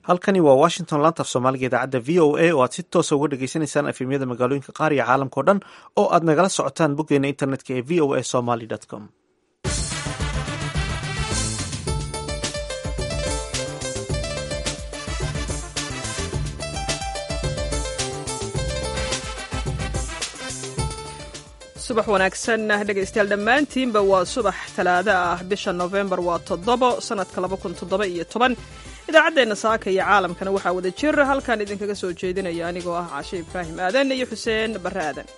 halkani waa washington laanta af soomaaliga idaacadda v o a oo aad si toosa uga dhagaysanaysaan efemyada magaalooyinka qaar iyo caalamkao dhan oo aad nagala socotaan boggeena internetka ee v o a somaly com subax wanaagsan dhegaystayaal dhammaantiinba waa subax talaado ah bisha nofembar waa toddobo sannadka laba kun toddoba iyo toban idaacaddeenna saaka iyo caalamkana waxaa wada jir halkan idinkaga soo jeedinaya anigoo ah caashe ibraahim aadan iyo xuseen barre aadan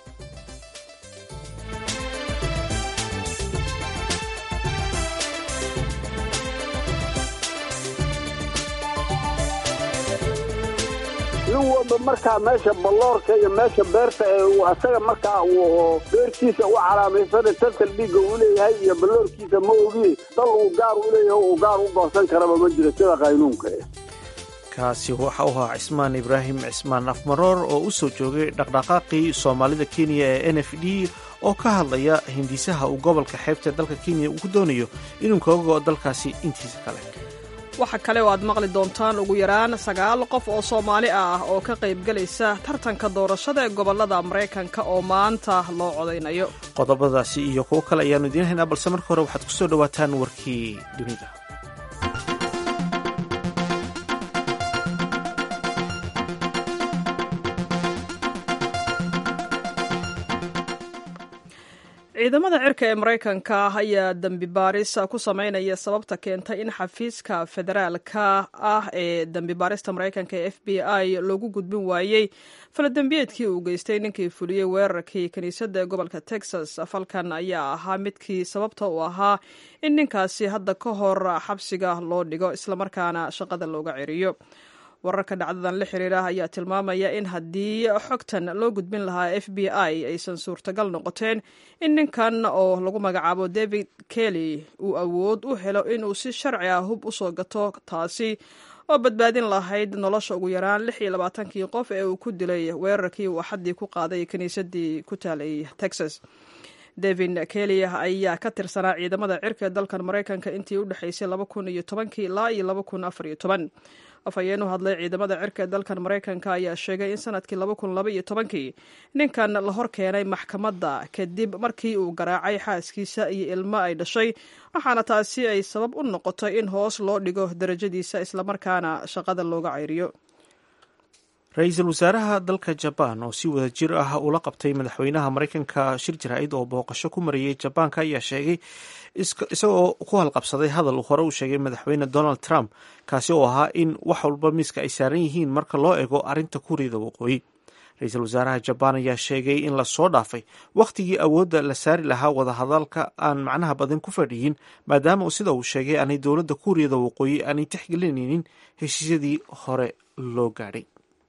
nin walba markaa meesha balloorka iyo meesha beerta ee asaga markaa uu beertiisa u calaamaysana tantal dhiigga uu leeyahay iyo balloorkiisa ma ogi dal uu gaar u leeyahay uu gaar u goosan karaba ma jiro sida qaynuunka kaasi waxa u ahaa cismaan ibraahim cismaan afmaroor oo u soo joogay dhaqdhaqaaqii soomaalida kenya ee n f d oo ka hadlaya hindisaha uu gobolka xeebta dalka kenya uu ku doonayo inuu kaga go'o dalkaasi intiisa kale waxa kale oo aad maqli doontaan ugu yaraan sagaal qof oo soomaali ah oo ka qaybgelaysa tartanka doorashada ee gobolada maraykanka oo maanta loo codaynayo qodobadaasi iyo kuwo kale ayaanu idiin haynaa balse marka hore waxaad ku soo dhowaataan warkii dunida ciidamada cirka ee maraykanka ayaa dembi baaris ku sameynaya sababta keentay in xafiiska federaalka ah ee dembi baarista maraykanka ee f b i loogu gudbin waayey faladembiyeedkii uu geystay ninkii fuliyey weerarkii kiniisadda gobolka texas falkan ayaa ahaa midkii sababta uu ahaa in ninkaasi hadda ka hor xabsiga loo dhigo islamarkaana shaqada looga ceriyo wararka dhacdadan la xiriira ayaa tilmaamaya in haddii xogtan loo gudbin lahaa f b i aysan suurtagal noqoteen in ninkan oo lagu magacaabo david kelly uu awood u helo inuu si sharci ah hub usoo gato taasi oo badbaadin lahayd nolosha ugu yaraan lix iyo labaatankii qof ee uu ku dilay weerarkii uu axaddii ku qaaday kiniisadii ku taalay texas david kelly ayaa ka tirsanaa ciidamada cirka ee dalkan maraykanka intii u dhexaysay laba kun iyo tobankii ilaa iyo laba kun afar iyo toban afhayeen u hadlay ciidamada cirka ee dalkan maraykanka ayaa sheegay in sanadkii laba kun laba iyo tobankii ninkan la hor keenay maxkamadda kadib markii uu garaacay xaaskiisa iyo ilmo ay dhashay waxaana taasi ay sabab u noqotay in hoos loo dhigo darajadiisa islamarkaana shaqada looga ceyriyo ra-iisul wasaaraha dalka jabaan oo si wada jir ah ula qabtay madaxweynaha maraykanka shir jaraa'id oo booqasho ku mariyey jabaanka ayaa sheegay isagoo ku halqabsaday hadal uu hore u sheegay madaxweyne donald trump kaasi oo ahaa in wax walba miiska ay saaran yihiin marka loo eego arrinta kuuriyada waqooyi ra-iisul wasaaraha jabaan ayaa sheegay in lasoo dhaafay wakhtigii awoodda la saari lahaa wadahadalka aan macnaha badan ku fadhiyin maadaama sida uu sheegay aanay dowladda kuuriyada waqooyi aanay tixgelinaynin heshiisyadii hore loo gaadhay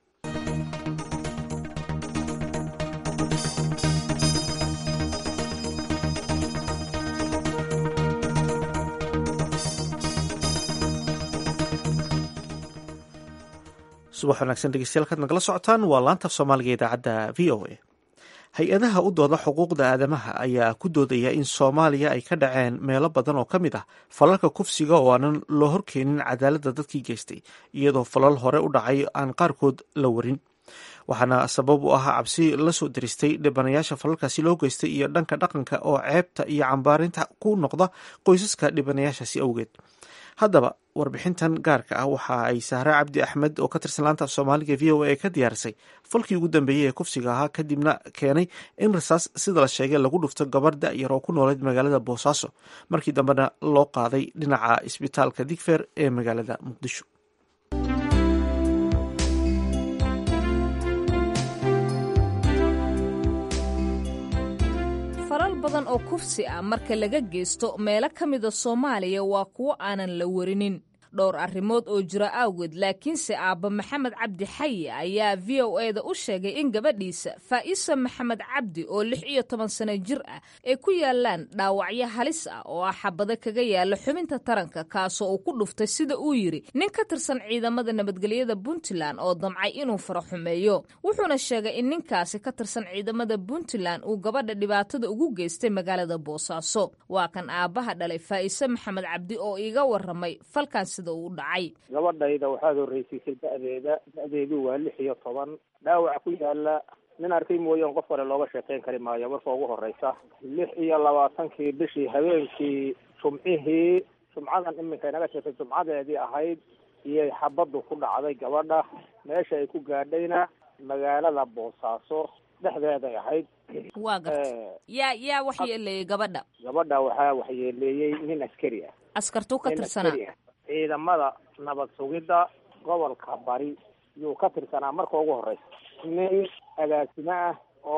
subax wanaagsan dhegeystayaal kaad nagala socotaan waa laanta af soomaaliga idaacadda v o a hay-adaha u dooda xuquuqda aadamaha ayaa ku doodaya in soomaaliya ay ka dhaceen meelo badan oo ka mid ah falalka kufsiga oo aanan loo horkeenin cadaaladda dadkii geystay iyadoo falal hore u dhacay aan qaarkood la warin waxaana sabab u ahaa cabsi la soo diristay dhibanayaasha falalkaasi loo geystay iyo dhanka dhaqanka oo ceebta iyo cambaarinta ku noqda qoysaska dhibanayaashaasi awgeed haddaba warbixintan gaarka ah waxa ay sahre cabdi axmed oo ka tirsan laanta af soomaaliga v o a ka diyaarisay falkii ugu dambeeyey ee kufsiga ahaa kadibna keenay in rasaas sida la sheegay lagu dhufto gabar da-yar oo ku nooleyd magaalada boosaaso markii dambena loo qaaday dhinaca isbitaalka digfer ee magaalada muqdisho falal badan oo kufsi ah marka laga geysto meelo ka mida soomaaliya waa kuwo aanan la warinin dhowr arrimood oo jira awgeed laakiinse aabba maxamed cabdi xayi ayaa v o eda u sheegay in gabadhiisa faa'isa maxamed cabdi oo lix iyo toban sano jir ah ay ku yaalaan dhaawacyo halis ah oo ah xabado kaga yaala xubinta taranka kaasoo uu ku dhuftay sida uu yidhi nin ka tirsan ciidamada nabadgelyada puntland oo damcay inuu fara xumeeyo wuxuuna sheegay in ninkaasi ka tirsan ciidamada puntland uu gabadha dhibaatada ugu geystay magaalada boosaaso waa kan aabbaha dhalay faa'ise maxamed cabdi oo iiga waramay falkan sida uu u dhacay gabadhayda waxaad horreysiisay da-deeda da-deedu waa lix iyo toban dhaawaca ku yaala nin arkay mooyaan qof kale looga sheekeyn kari maayo marka ugu horeysa lix iyo labaatankii bishii habeenkii jumcihii jumcadan iminka inaga sheegtay jumcadeedii ahayd iyay xabaddu ku dhacday gabadha meesha ay ku gaadhayna magaalada boosaaso dhexdeeday ahayd waa garta yaa yaa wax yeeleeyey gabadha gabadha waxaa waxyeeleeyey nin askari ah askartuu ka nin tirsanaa askari ah ciidamada nabad sugidda gobolka bari yuu ka tirsanaa marka ugu horeysa nin agaasimo ah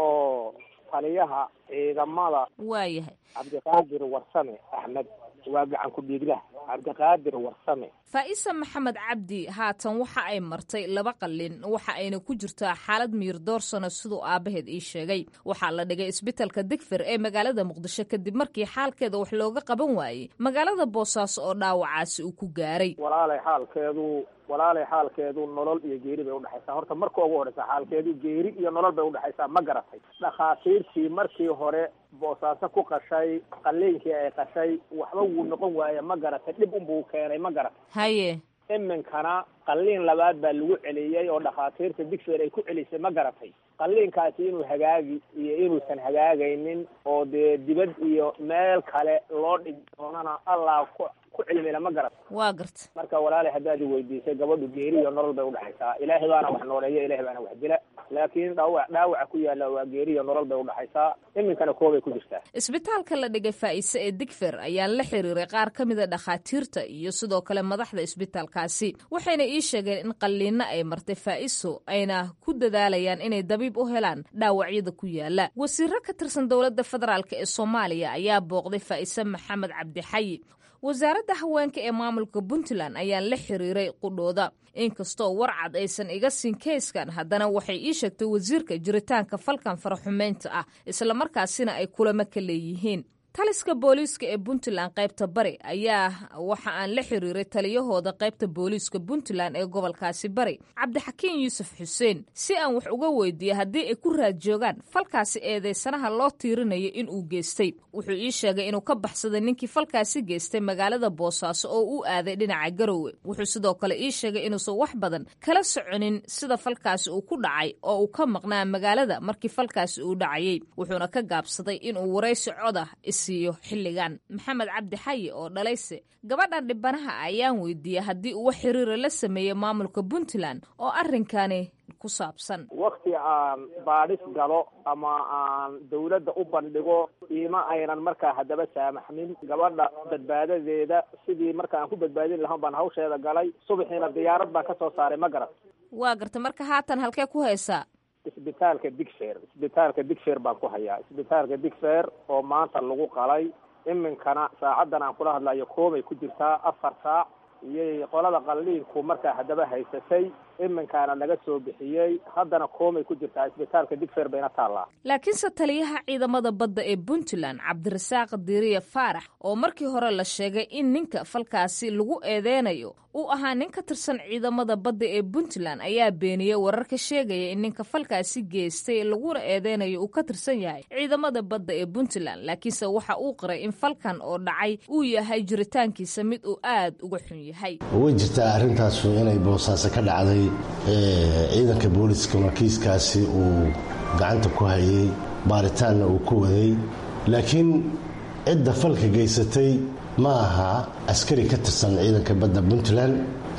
oo taliyaha ciidamada waayahay cabdiqaadir warsame axmed waa gacan ku dhiiglah cabdiqaadir warsame faa'isa maxamed cabdi haatan waxa ay martay laba qallin waxa ayna ku jirtaa xaalad miyir doorsano siduu aabbaheed ii sheegay waxaa la dhigay isbitalka digfir ee magaalada muqdisho kadib markii xaalkeeda wax looga qaban waayey magaalada boosaaso oo dhaawacaasi uu ku gaaray walaalay xaalkeedu walaalay xaalkeedu nolol iyo geeri bay udhexaysaa horta marka ugu horeysa xaalkeedu geeri iyo nolol bay udhexaysaa ma garatay dhakhaatiirtii markii hore boosaaso ku qashay qalliinkii ay qashay waxba wuu noqon waaya ma garatay dhib unbuu keenay ma garatay haye iminkana qalliin labaad baa lagu celiyey oo dhakhaatiirta digfeer ay ku celisay ma garatay qalliinkaasi inuu hagaagi iyo inuusan hagaagaynin oo dee dibad iyo meel kale loo dhigi doonana allah ku ku cilmila ma garat waa garta marka walaalay haddaad i weydiisay gabadhu geeri iyo nolol bay udhexaysaa ilaahay baana wax nooleeya ilahay baana wax dila laakiin dhaawac dhaawaca ku yaalla waa geeri iyo nolol bay udhexaysaa iminkana koobay ku jirtaa isbitaalka la dhigay faa'ise ee digfer ayaan la xiriiray qaar ka mida dhakhaatiirta iyo sidoo kale madaxda isbitaalkaasi waxayna ii sheegeen in qalliinno ay martay faa'iso ayna ku dadaalayaan inay dabiib u helaan dhaawacyada ku yaala wasiiro ka tirsan dowladda federaalk ee soomaaliya ayaa booqday faa'ise maxamed cabdixayi wasaaradda haweenka ee maamulka puntland ayaan la xiriiray qudhooda inkastoo warcad aysan iga siin keyskan haddana waxay ii sheegtay wasiirka jiritaanka falkan faraxumeynta ah islamarkaasina ay kulamo ka leeyihiin taliska booliiska ee puntland qaybta bari ayaa waxa aan la xiriiray taliyahooda qaybta booliiska puntland ee gobolkaasi bari cabdixakiin yuusuf xuseen si aan wax uga weydiiyey haddii ay ku raad joogaan falkaasi eedeysanaha loo tiirinayo inuu geystay wuxuu ii sheegay inuu ka baxsaday ninkii falkaasi geystay magaalada boosaaso oo u aaday dhinaca garowe wuxuu sidoo kale ii sheegay inuusan wax badan kala soconin sida falkaasi uu ku dhacay oo uu ka maqnaa magaalada markii falkaasi uu dhacayey wuxuuna ka gaabsaday inuu waraysi codah siiyo xilligan maxamed cabdi xayi oo dhalayse gabadhan dhibanaha ayaan weydiiyey haddii uu wax xiriira la sameeyey maamulka puntland oo arrinkani ku saabsan wakti aan baadhis galo ama aan dawladda u bandhigo iima aynan markaa haddaba saamaxmin gabadha badbaadadeeda sidii marka aan ku badbaadin lahaan baan hawsheeda galay subaxiina diyaarad baan ka soo saaray ma garat waa garta marka haatan halkee ku haysaa isbitaalka digfer isbitaalka digfer baan ku hayaa isbitaalka digfer oo maanta lagu qalay iminkana saacadan aan kula hadlayo koobay ku jirtaa afar saac iyay qolada qalliinku markaa haddaba haysatay iminkaana laga soo bixiyey haddana koomay ku jirtaa isbitaalka digfer bayna taallaa laakiinse taliyaha ciidamada badda ee puntland cabdirasaaq diiriye faarax oo markii hore la sheegay in ninka falkaasi lagu eedeynayo uu ahaa nin ka tirsan ciidamada badda ee puntland ayaa beeniyey wararka sheegaya in ninka falkaasi geystay laguna eedeynayo uu ka tirsan yahay ciidamada badda ee puntland laakiinse waxa uu qiray in falkan oo dhacay uu yahay jiritaankiisa mid uu aad uga xun yahay way jirtaa arrintaasu inay boosaaso ka dhacday ciidanka booliskuna kiiskaasi uu gacanta ku hayay baaritaanna uu ku waday laakiin cidda falka geysatay ma aha askari ka tirsan ciidanka badda puntland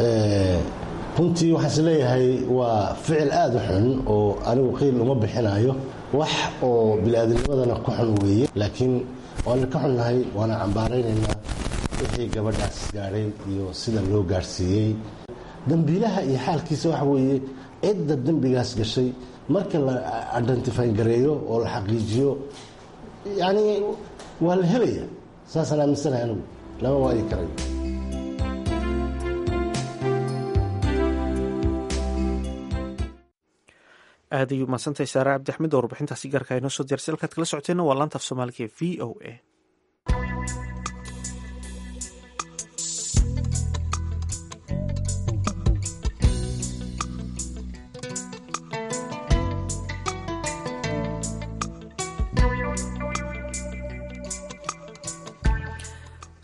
runtii waxaan is leeyahay waa ficil aada u xun oo anigu qiil uma bixinayo wax oo bili-aadanimadana ku xun weeye laakiin waana ka xunnahay waana cambaaraynaynaa wixii gabadhaas gaadhay iyo sida loo gaadhsiiyey dambiilaha iyo xaalkiisa waxa weeye cidda dembigaas gashay marka la identifyn gareeyo oo la xaqiijiyo yacni waa la helaya saasaan aaminsanahay anigu lama waayi karay aad ayuu mahadsantahay saare cabdixmed oo warbixintaasi gaarka inoo soo diyarsa halkaad kala socoteenna waa laanta af soomaaliga ee v o a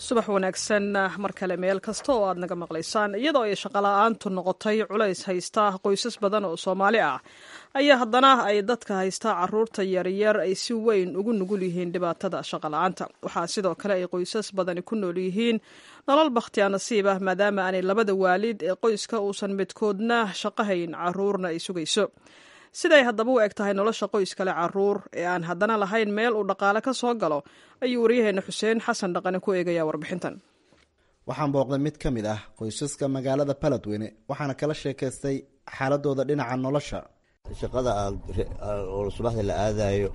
subax wanaagsan mar kale meel kasta oo aad naga maqlaysaan iyadoo ay shaqola'aantu noqotay culays haysta qoysas badan oo soomaali ah ayaa haddana ay dadka haysta caruurta yaryar ay si weyn ugu nugul yihiin dhibaatada shaqola'aanta waxaa sidoo kale ay qoysas badani ku nool yihiin nolol bakhtiya nasiib ah maadaama aanay labada waalid ee qoyska uusan midkoodna shaqahayn caruurna ay sugayso siday haddaba u eg tahay nolosha qoys kale caruur ee aan haddana lahayn meel uu dhaqaale ka soo galo ayuu waryaheena xuseen xasan dhaqane ku eegayaa warbixintan waxaan booqday mid ka mid ah qoysaska magaalada baladweyne waxaana kala sheekaystay xaaladooda dhinaca nolosha shaqada oo subaxda la aadayo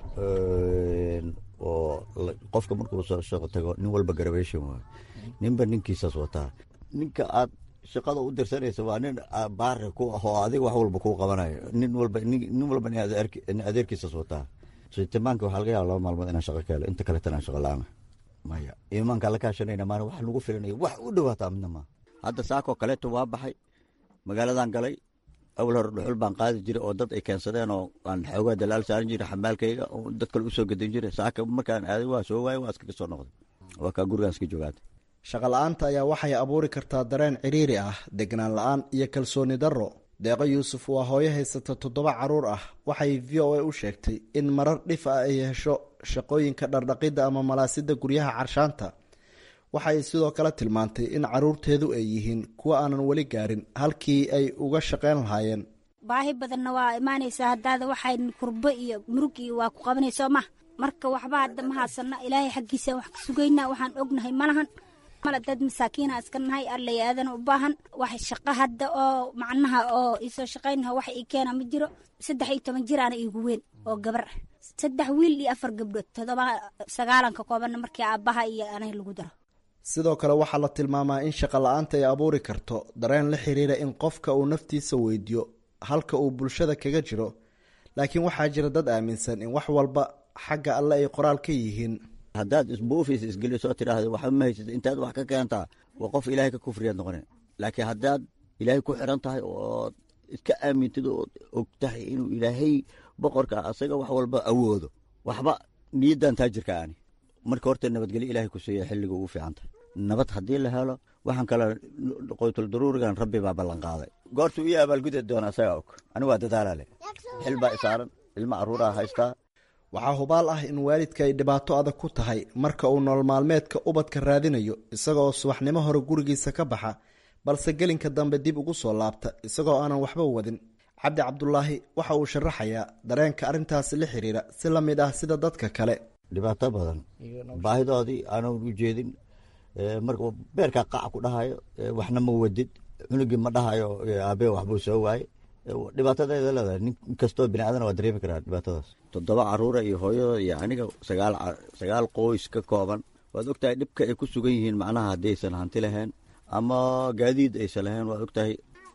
oo qofka markuu soo shaqo tago nin walba garabation waay ninba ninkiisaas wataa ninka aad shaqada u dirsanaysa waa nin baari ku ah oo adiga wax walba kuu qabanayo nin walba nin walba nin adeerkiisas wataa sitimaanka waxaa laga yaaba laba maalmood inaan shaqo ka helo inta kaleetana aan shaqo la-aana maya imaanka la kaashanayna maana wax nagu filanayo wax u dhawaataa midna maa hadda saakoo kaleeto waa baxay magaaladan galay awal hore dhuxul baan qaadi jiray oo dad ay keensadeen oo aan xoogaa dalaal saaran jiray xamaalkayga oo dad kale usoo gadan jiray saaka markaan aaday waa soo waayay waa iskaga soo noqday waa kaa gurigaan iska joogaatay shaqa la-aanta ayaa waxay abuuri kartaa dareen cidhiiri ah degnaan la-aan iyo kalsooni darro deeqo yuusuf waa hooyo haysata toddoba caruur ah waxay v o a u sheegtay in marar dhif ah ay hesho shaqooyinka dhardhaqidda ama malaasida guryaha carshaanta waxay sidoo kale tilmaantay in caruurteedu ay yihiin kuwa aanan weli gaarin halkii ay uga shaqayn lahaayeen baahi badanna waa imaanaysaa haddaada waxay kurbo iyo murug iyo waa ku qabanayso ma marka waxba hadda ma haasana ilaahay xaggiisa wax ka sugaynaa waxaan ognahay malahan mala dad masaakiina iska nahay allay aadana u baahan wax shaqo hadda oo macnaha oo isoo shaqaynaha wax ii keena ma jiro saddex iyo toban jir aana iigu weyn oo gabar ah saddex wiil iyo afar gabdhood todoba sagaalanka koobanna markii aabbaha iyo anay lagu daro sidoo kale waxaa la tilmaamaa in shaqa la-aanta ay abuuri karto dareen la xiriira in qofka uu naftiisa weydiyo halka uu bulshada kaga jiro laakiin waxaa jira dad aaminsan in wax walba xagga alle ay qoraal ka yihiin haddaad isbuufis isgelisoo tidhaahdo waxba ma haysata intaad wax ka keentaa waa qof ilaahay ka kufriyaad noqone laakiin haddaad ilaahay ku xiran tahay ood iska aamintid ood og tahay inuu ilaahay boqorka asaga wax walba awoodo waxba niyaddan taajirka ani marka horta nabadgelyo ilahay ku siiya xilliga ugu fiican tahay nabad haddii la helo waxaan kale qoytul daruurigan rabbi baa ballan qaaday goortuu ii abaalgudi doona asaga og ani waa dadaala leh xil baa isaaran ilmo carruuraa haystaa waxaa hubaal ah in waalidka ay dhibaato adag ku tahay marka uu nolol maalmeedka ubadka raadinayo isagoo subaxnimo hore gurigiisa ka baxa balse gelinka dambe dib ugu soo laabta isagoo aanan waxba wadin cabdi cabdulaahi waxa uu sharaxayaa dareenka arrintaasi la xiriira si la mid ah sida dadka kale dhibaato badan baahidoodii aanan u jeedin marka beerkaa qac ku dhahayo waxna ma wadid cunugii ma dhahayo aabee waxbuu soo waaye dhibaatadeeda leedahay nin kastoo bini aadana waa dareemi karaa dhibaatadaas toddoba caruura iyo hooyadooda iyo aniga sagaal sagaal qoys ka kooban waad ogtahay dhibka ay ku sugan yihiin macnaha haddii aysan hanti lahayn ama gaadiid aysan lahayn waad ogtahay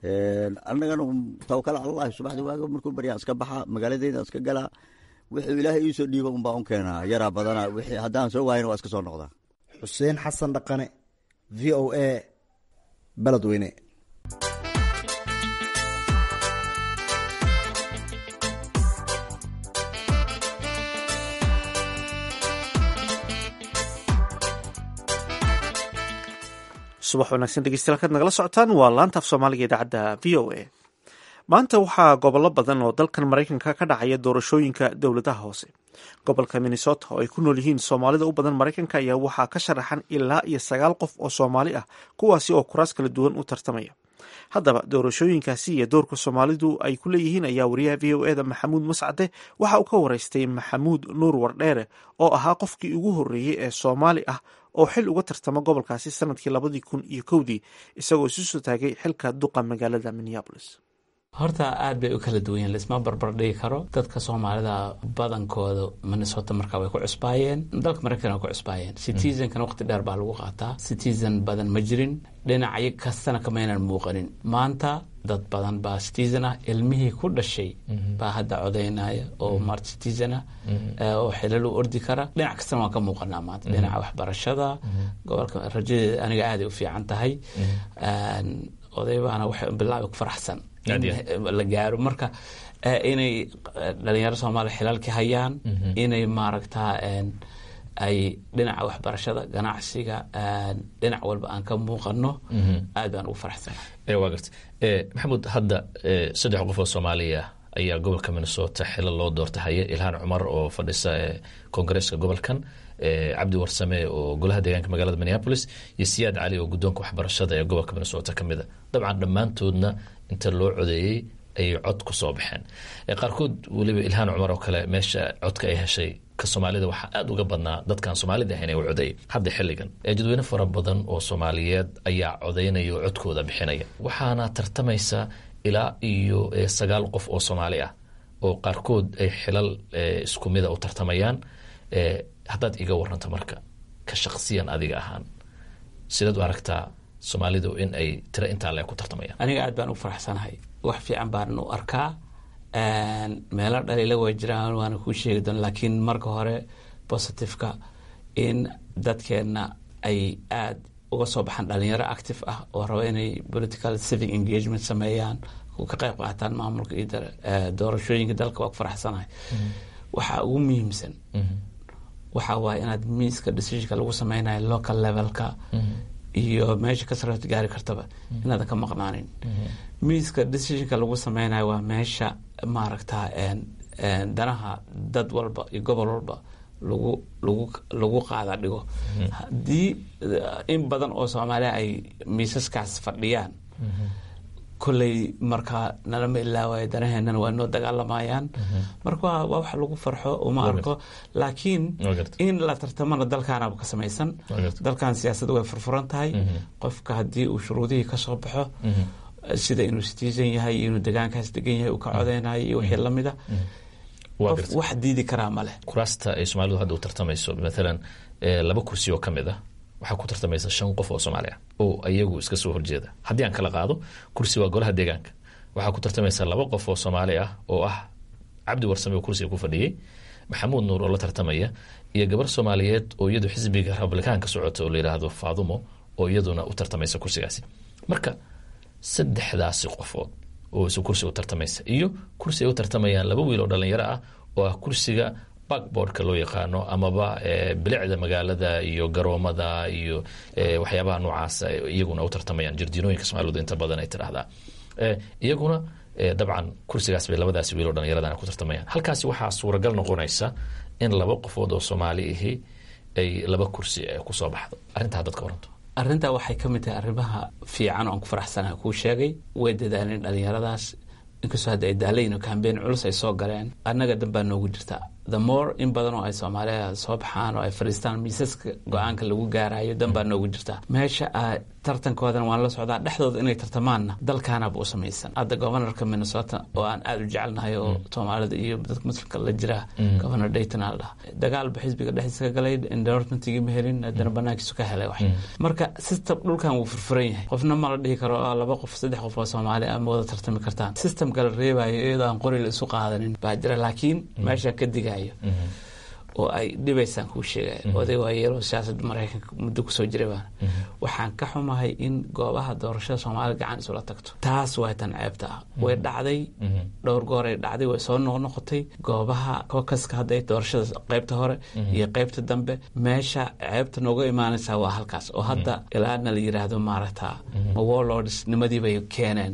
annagana tawakal allahi subaxdii waaga markuu baryaan iska baxa magaaladeyda iska galaa wuxuu ilaahay iisoo dhiiba unbaa un keenaa yaraa badana wixii haddaan soo waayana waa iska soo noqdaa xuseen xasan dhaqane v o a baladweyne subax wanaagsan dhegeystayaal kaad nagala socotaan waa laanta af soomaaliga idaacadda v o a maanta waxaa gobollo badan oo dalkan maraykanka ka dhacaya doorashooyinka dowladaha hoose gobolka minnesota oo ay ku nool yihiin soomaalida u badan maraykanka ayaa waxaa ka sharaxan ilaa iyo sagaal qof oo soomaali ah kuwaasi oo kuraas kala duwan u tartamaya haddaba doorashooyinkaasi iyo doorka soomaalidu ay ku leeyihiin ayaa wariyaha v o eda maxamuud mascade waxa uu ka waraystay maxamuud nuur wardheere oo ahaa qofkii ugu horreeyey ee soomaali ah oo xil uga tartama gobolkaasi sanadkii labadii kun iyo kowdii isagoo isu soo taagay xilka duqa magaalada minneabolis horta aad bay u kala duwan yihin laisma barbar dhigi karo dadka soomaalida badankooda minnesota markaa way ku cusbaayeen dalka maraykan way ku cusbaayeen citizenkan waqti dheer baa lagu qaataa citizen badan ma jirin dhinacyo kastana kamaynan muuqanin maanta dad badan baa citizen ah ilmihii ku dhashay baa hadda codaynaya oo mart citizen ah oo xilal u ordi kara dhinac kastana waan ka muuqanaa maanta dhinaca waxbarashada gobolka rajadeeda aniga aaday u fiican tahay odaybaana waxay bilaabi ku faraxsan la gaaro marka inay dhalinyaro soomaaliya xilaalkii hayaan inay maaragtaa ay dhinaca waxbarashada ganacsiga dhinac walba aan ka muuqano aad baan ugu faraxsanahay waa garta maxamuud hadda saddex qof oo soomaaliya ayaa gobolka minnesota xilo loo doorta haya ilhaan cumar oo fadhisa koongareeska gobolkan cabdi warsame oo golaha deegaanka magaalada minneapolis iyo siyaad cali oo guddoonka waxbarashada ee gobolka minnesota ka mida dabcan dhammaantoodna inta loo codeeyey ayay cod ku soo baxeen qaarkood weliba ilhaan cumar oo kale meesha codka ay heshay ka soomaalida waxaa aada uga badnaa dadkaan soomaalida ahayn ee u codeeyay hadda xilligan jadweyne fara badan oo soomaaliyeed ayaa codeynaya oo codkooda bixinaya waxaana tartamaysa ilaa iyo sagaal qof oo soomaali ah oo qaarkood ay xilal isku mida u tartamayaan haddaad iga waranto marka ka shaqsiyan adiga ahaan sidaad u aragtaa soomaalidu in ay tiro intaa le ku tartamayaan aniga aad baan u faraxsanahay wax fiican baan u arkaa meelo dhaliila way jiraan waana kuu sheegi doona laakiin marka hore positiveka in dadkeenna ay aada uga soo baxaan dhalinyaro active ah oo raba inay political civic engagement sameeyaan ka qayb qaataan maamulka iyo doorashooyinka dalka waa ku faraxsanahay waxaa ugu muhiimsan waxa waaye inaad miiska decisionka lagu sameynayo local levelka iyo meesha ka sarreet gaari kartaba inaadan ka maqnaanin miiska decisionka lagu sameynayo waa meesha maaragta danaha dad walba iyo gobol walba lagu lagu lagu qaada dhigo haddii in badan oo soomaaliya ay miisaskaas fadhiyaan kolley markaa nalama ilaawayo danaheenana waa noo dagaalamayaan marka waa wax lagu farxo uma arko laakiin in la tartamana dalkaanaba ka samaysan dalkan siyaasadda way furfuran tahay qofka haddii uu shuruudihii ka soo baxo sida inuu citizen yahay iyo inuu degaankaas degan yahay uu ka codeynayo iyo wixii lamida qof wax diidi karaa ma leh kuraasta ay soomaalidu hadda u tartamayso maalan laba kursi oo ka mid ah waxaa ku tartamaysa shan qof oo soomaali ah oo iyagu iska soo horjeeda haddii aan kala qaado kursi waa golaha deegaanka waxaa ku tartamaysa laba qof oo soomaali ah oo ah cabdi warsame oo kursiga ku fadhiyey maxamuud nuur oo la tartamaya iyo gabar soomaaliyeed oo iyadu xisbiga republikaanka socota oo la yidhaahdo faadumo oo iyaduna u tartamaysa kursigaasi marka saddexdaasi qofood oo isu kursiga u tartamaysa iyo kursi ay u tartamayaan laba wiil oo dhalinyaro ah oo ah kursiga backboardka loo yaqaano amaba bilicda magaalada iyo garoomada iyo waxyaabaha noocaasa iyaguna u tartamayaan jardiinooyinka soomaalidu inta badan ay tidhaahdaa iyaguna dabcan kursigaas bay labadaasi wiiloo dhallinyaradan ku tartamayaan halkaasi waxaa suuragal noqonaysa in laba qofood oo soomaali ahi ay laba kursi kusoo baxdo arrintaa dadka waranto arrintaa waxay ka mid tahay arrimaha fiican oo aan ku faraxsanaha kuu sheegay way dadaaleen dhallinyaradaas inkastoo hadda ay daalayin oo kambeyn culus ay soo galeen annaga danbaa noogu jirta the more in badan oo ay soomaaliya soo baxaan oo ay fadhiistaan miisaska go-aanka lagu gaarayo danbaa noogu jirta meesha tartankoodana waan la socdaa dhexdooda inay tartamaanna dalkaanaba u samaysan hadda governorka minnesota oo aan aada u jecelnahay oo soomaalida iyo dadka muslimka la jira governor dayton aa la dhaha dagaalba xisbiga dhexdiisa ka galay endorsementigii ma helin haddana banaankiisu ka helay wax marka system dhulkan wuu furfuran yahay qofna ma la dhihi karo laba qof saddex qof oo soomaali ah ma wada tartami kartaan systemka la reebayo iyadoo aan qori la isu qaadanin baa jira laakiin meeshaan ka digayo oo ay dhibaysaan kuu sheegaya oday waayeelo siyaasadda maraykanka muddo kusoo jiray baana waxaan ka xumahay in goobaha doorashada soomaalida gacan isula tagto taas waa tan ceebta ah way dhacday dhowr gooray dhacday way soo noqnoqotay goobaha kokaska hadday doorashada qeybta hore iyo qeybta dambe meesha ceebta nooga imaanaysaa waa halkaas oo hadda ilaana la yiraahdo maaragta warlords nimadii bay keeneen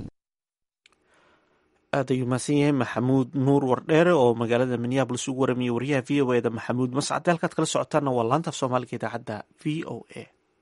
aad ayuu mahadsan yahay maxamuud nuur wardheere oo magaalada minneabolis ugu waramiye wariyaha v o eda maxamuud mascade halkaad kala socotaana waa laanta af soomaaliga idaacadda v o a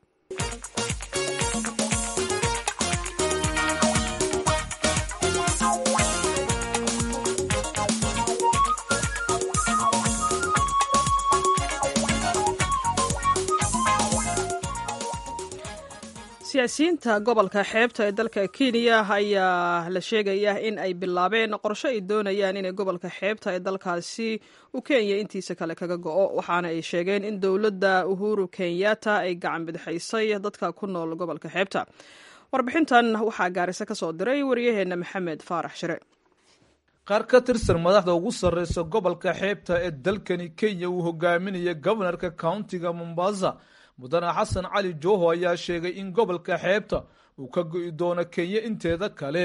siyaasiyiinta gobolka xeebta ee dalka kenya ayaa la sheegaya in ay bilaabeen qorsho ay doonayaan inay gobolka xeebta ee dalkaasi u kenya intiisa kale kaga go-o waxaana ay sheegeen in dowladda uhuru kenyatta ay gacan bidixaysay dadka ku nool gobolka xeebta warbixintan waxaa gaarisa ka soo diray waryaheena maxamed faarax shire qaar ka tirsan madaxda ugu sarreysa gobolka xeebta ee dalkani kenya uu hogaaminaya gobonarka countiga mombasa mudane xasan cali jooho ayaa sheegay in gobolka xeebta uu ka go'i doono kenya inteeda kale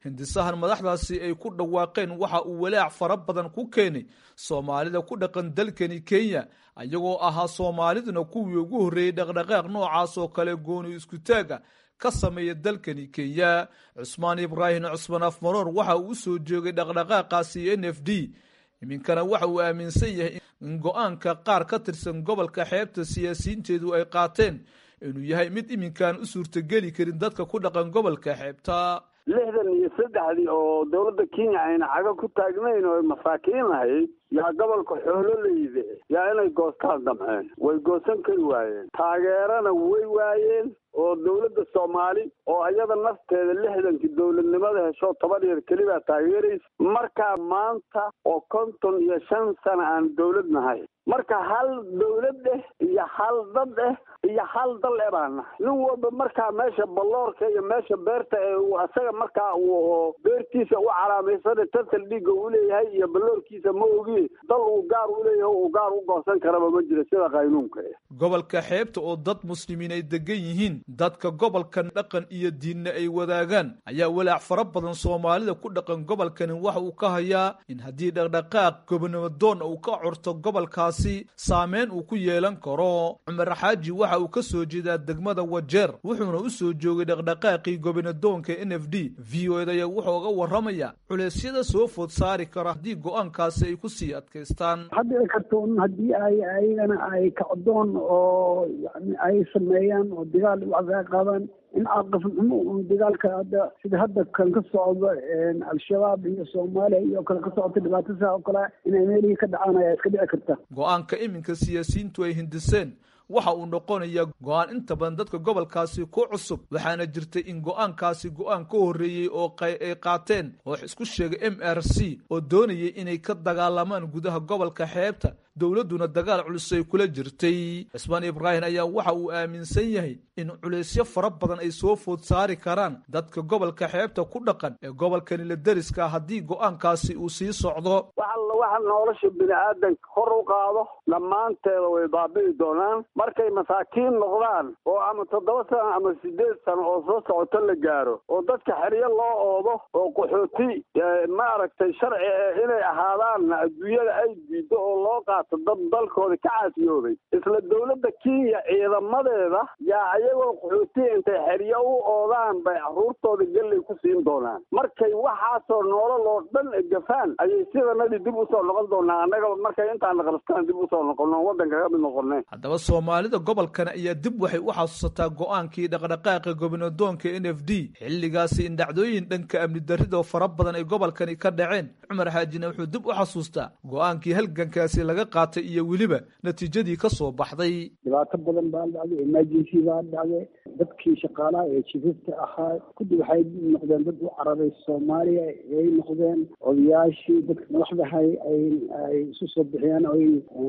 hindisahan madaxdaasi ay ku dhawaaqeen waxa uu walaac fara badan ku keenay soomaalida ku dhaqan dalkani kenya ayagoo ahaa soomaaliduna kuwii ugu horreeyey dhaqdhaqaaq noocaas oo kale gooni iskutaaga ka sameeya dalkani kenya cusmaan ibraahim cusmaan afmaroor waxa uu u soo joogay dhaqdhaqaaqaasi n f d iminkana waxa uu aaminsan yahay in go-aanka qaar ka tirsan gobolka xeebta siyaasiyiinteedu ay qaateen inuu yahay mid iminkaan u suurtogeli karin dadka ku dhaqan gobolka xeebta lixdan iyo saddexdii oo dowladda kenya ayna caga ku taagnayn oo masaakiin ahayd yaa gobolka xoololayde yaa inay goostaan damceen way goosan kari waayeen taageerana way waayeen oo dowladda soomaali oo iyada nafteeda lixdankii dowladnimada hesho toban yar kelibaa taageeraysa markaa maanta oo konton iyo shan sana aan dowlad nahay marka hal dowlad eh iyo hal dad eh iyo hal dal eh baan nahay nin walba markaa meesha balloorka iyo meesha beerta ee uu asaga markaa uu beertiisa u calaamaysanay tantal dhiigga uu leeyahay iyo balloorkiisa ma ogi dal uu gaar u leeyahay uu gaar u goosan karaba ma jiro sida qaynuunka eh gobolka xeebta oo dad muslimiin ay degan yihiin dadka gobolkan dhaqan iyo diinna ay wadaagaan ayaa walaac fara badan soomaalida ku dhaqan gobolkani waxa uu ka hayaa in haddii dhaqdhaqaaq gobonimadoon uu ka curto gobolkaasi saameyn uu ku yeelan karo cumar xaaji waxa uu ka soo jeedaa degmada wajeer wuxuuna u soo joogay dhaqdhaqaaqii gobonidoonka n f d v o ed ayaa wuxuu uga warramaya culeysyada soo food saari kara haddii go-aankaasi ay kusii adkaystaan hadhici karto un haddii ay ayagana ay kacdoon oo yani ay sameeyaan oo dagaal wacdaa qaadaan in caaqif xumo un dagaalka hadda sida hadda kan ka socdo al-shabaab iyo soomaaliya iyo kale ka socota dhibaatasa oo kale inay meelihii ka dhacaan ayaa iska dhici karta go-aanka iminka siyaasiyiintu ay hindiseen waxa uu noqonayaa go-aan inta badan dadka gobolkaasi ku cusub waxaana jirtay in go-aankaasi go-aan ka horreeyey oo ay qaateen oo isku sheegay m r c oo doonayay inay ka dagaalamaan gudaha gobolka xeebta dowladduna dagaal culus ay kula jirtay cismaan ibraahim ayaa waxa uu aaminsan yahay in culeysyo fara badan ay soo food saari karaan dadka gobolka xeebta ku dhaqan ee gobolkani la deriska haddii go-aankaasi uu sii socdo waxalla waxa nolosha bini aadanka hor u qaado dhammaanteeda way baabi'i doonaan markay masaakiin noqdaan oo ama toddoba sano ama sideed sano oo soo socoto la gaaro oo dadka xeryo loo oodo oo qaxooti maaragtay sharci e inay ahaadaanna adduunyada ay diido oo loo qaato dad dalkooda ka caasiyoobay isla dowladda kenya ciidamadeeda yaa ayagoo qaxootiya intay xeryo u oodaan bay caruurtooda galley ku siin doonaan markay waxaasoo noolal oo dhan gafaan ayay sidanadii dib usoo noqon doonaa annaga markay intaana qabstaan dib usoo noqono waddanka ka mid noqoneen haddaba soomaalida gobolkan ayaa dib waxay u xasuusataa go-aankii dhaqdhaqaaqa gobinadoonka n f d xilligaasi in dhacdooyin dhanka amni darridoo fara badan ay gobolkani ka dhaceen cumar xaajina wuxuu dib u xasuustaa go-aankii halgankaasi laga qaatay iyo weliba natiijadii ka soo baxday dhibaato badan baa dhacday emergency baa dhacday dadkii shaqaalaha ee jififta ahaa kudi waxay noqdeen dad u cararay soomaaliya ay noqdeen odayaashii dadka madaxdahay ay isu soo bixiyeen oy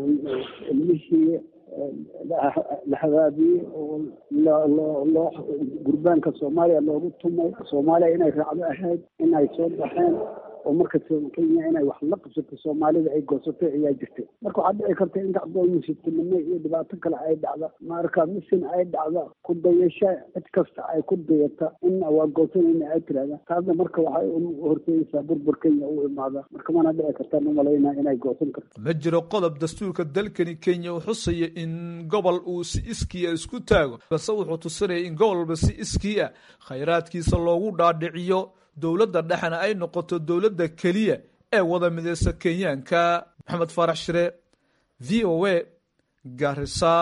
ilmihii la habaabiyey oo loo gurbaanka soomaaliya loogu tumay soomaaliya inay raacdo ahayd inay soo baxeen oo marka kenya inay wax la qabsato soomaalida ay goosatay ayaa jirtay marka waxaa dhici karta in kacdoon musiibtinimo iyo dhibaato kale ay dhacda marka misin ay dhacda ku dayasha cid kasta ay ku dayata in waa goosanayna ay tirahda taasna marka waxay horseedaysaa burbur kenya u imaada marka mana dhici kartaan umalaynaa inay goosan karto ma jiro qodob dastuurka dalkani kenya uu xusaya in gobol uu si iskii a isku taago balse wuxuu tusinaya in gobol walba si iskii ah khayraadkiisa loogu dhaadhiciyo dowladda dhexena ay noqoto dowladda keliya ee wada mideysa kenyaanka maxamed faarax shire v o a garisa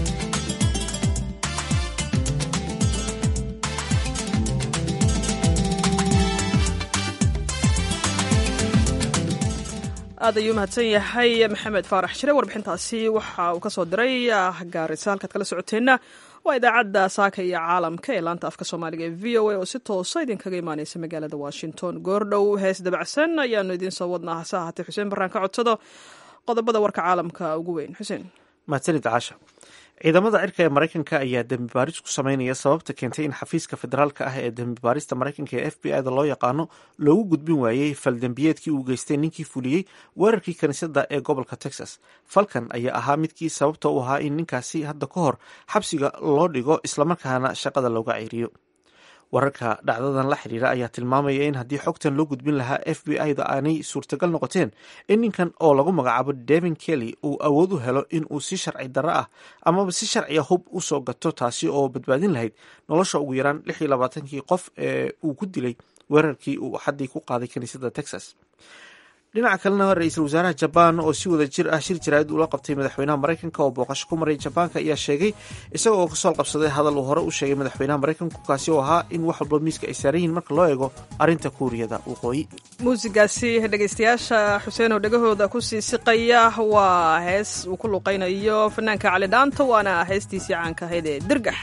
aad ayuu mahadsan yahay maxamed faarax shire warbixintaasi waxa uu ka soo diray gaarisa halkaad kala socoteenna waa idaacadda saaka iyo caalamka ee laanta afka soomaaliga ee v o a oo si toosa idinkaga imaaneysa magaalada washington goordhow hees dabacsan ayaanu idiin soo wadnaa hase ahaatee xuseen baraan ka codsado qodobada warka caalamka ugu weyn xuseen mahadsanid caasha ciidamada cirka ee maraykanka ayaa dembi baaris ku sameynaya sababta keentay in xafiiska federaalka ah ee dembi baarista maraykanka ee f b i da loo yaqaano loogu gudbin waayey faldembiyeedkii uu geystay ninkii fuliyey weerarkii kaniisadda ee gobolka texas falkan ayaa ahaa midkii sababta u ahaa in ninkaasi hadda ka hor xabsiga loo dhigo islamarkaana shaqada looga ceeriyo wararka dhacdadan la xiriira ayaa tilmaamaya in haddii xogtan loo gudbin lahaa f b i da aanay suurtagal noqoteen in ninkan oo lagu magacaabo devin kelly uu awood u helo in uu si sharci darro ah amaba si sharciya hub usoo gato taasi oo badbaadin lahayd nolosha ugu yaraan lix iyo labaatankii qof ee uu ku dilay weerarkii uu xaddii ku qaaday kiniisadda texas dhinaca kalena ra-iisul wasaaraha jabaan oo si wada jir ah shir jaraa'id ula qabtay madaxweynaha maraykanka oo booqasho ku maray jabaanka ayaa sheegay isaga oo kasoo qabsaday hadal uu hore u sheegay madaxweynaha maraykanku kaasi oo ahaa in wax walba miiska ay saaran yihiin marka loo eego arrinta kuuriyada waqooyi muusigaasi dhegaystayaasha xuseen oo dhegahooda kusii siqaya waa hees uu ku luqaynayo fanaanka cali dhaanta waana heestiisii caanka ahayd ee dirgax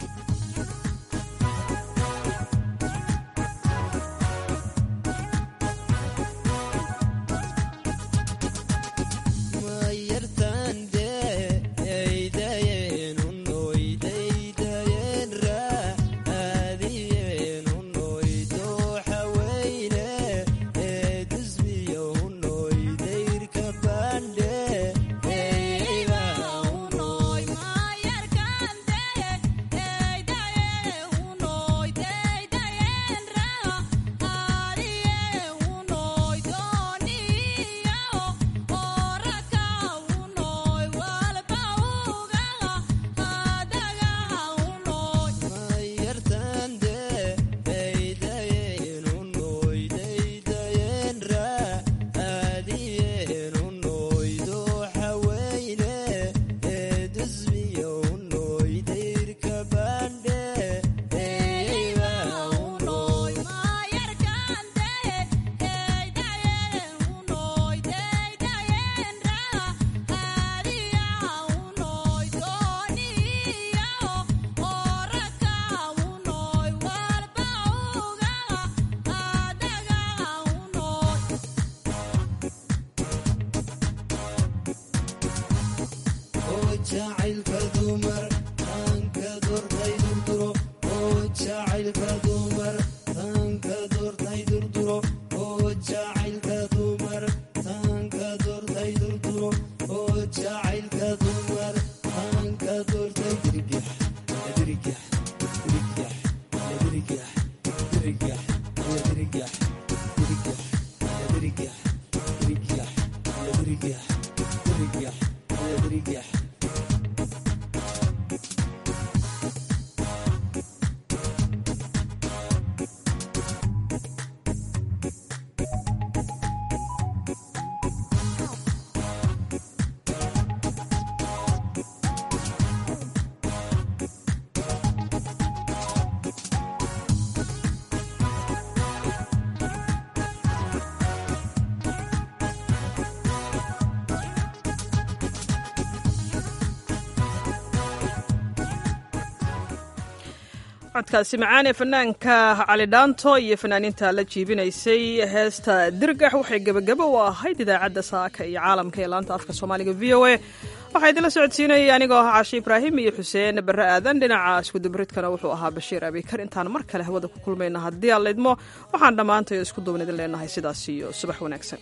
codkaasi macaan ee fanaanka cali dhaanto iyo fanaaniinta la jiibinaysay heesta dirgax waxay gebagabo u ahayd idaacadda saaka iyo caalamka ee laanta afka soomaaliga v o a waxaa idinla socodsiinayay anigoo ah caashi ibraahim iyo xuseen barre aadan dhinaca iskudubaridkana wuxuu ahaa bashiir abikar intaan mar kale hawada ku kulmayna haddii aan laydmo waxaan dhammaantayo isku duwan idin leenahay sidaas iyo subax wanaagsan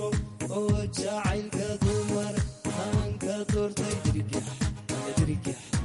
jacaylka dumar aan ka doortay dirgax dirgax